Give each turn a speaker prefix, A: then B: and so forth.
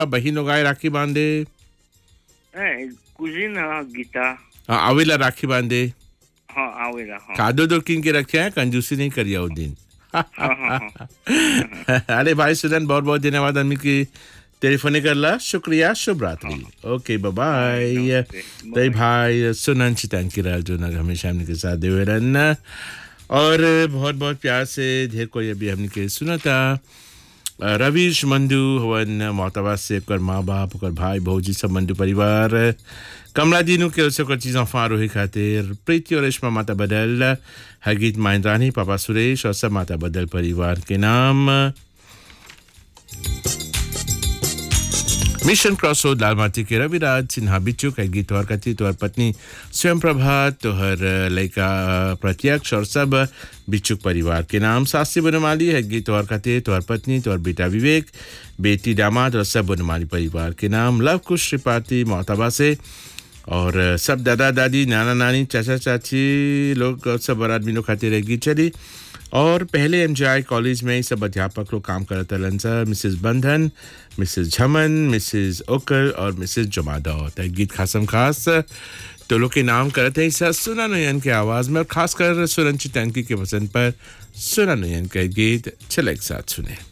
A: बहिन लोग आए राखी बांधे
B: ए, कुजिन हाँ गीता
A: हाँ, आवेला राखी बांधे
B: हाँ आवेला हाँ
A: कादो दो किन के रखे हैं कंजूसी नहीं करिया उस दिन
B: हाँ हाँ हाँ
A: अरे भाई सुदन बहुत बहुत धन्यवाद आदमी की टेलीफोन करला शुक्रिया शुभ रात्रि ओके बाय
B: नमस्ते,
A: तई भाई सुनन चितन की राल जो नग हमेशा हमने के साथ देवे रहन और बहुत बहुत प्यार से ढेर कोई अभी हमने के सुना था रवीश मंडू हवन मोहतबा से ओकर माँ बाप ओकर भाई भौजी सब मंडू परिवार कमला दीनू के ओर से ओकर चीज़ों फारोही खातिर प्रीति और रेशमा माता बदल हगीत माइंद्रानी पापा सुरेश और सब माता बदल परिवार के नाम मिशन क्रॉस रोड लाल माटी के रविराज सिन्हा बिच्चू का गीत तोहर कथी तोहर पत्नी स्वयं प्रभा तोहर लड़का प्रत्यक्ष और सब बिच्चू परिवार के नाम सासी बनमाली है गीत तोहर कथे तोहर पत्नी तोहर बेटा विवेक बेटी दामाद और सब बनमाली परिवार के नाम लव कुश त्रिपाठी मोहतबा से और सब दादा दादी नाना नानी चाचा चाची लोग सब बड़ा आदमी लोग खाते रहेगी चली और पहले एम कॉलेज में ही सब अध्यापक लोग काम करते रहन सर मिसेस बंधन मिसेस झमन मिसेस ओकर और मिसेस जमादा होता है गीत खासम खास तो लोग के नाम करते हैं सर सुना नयन के आवाज़ में और खासकर सुरंची टंकी के पसंद पर सुना नयन का गीत चले एक साथ सुने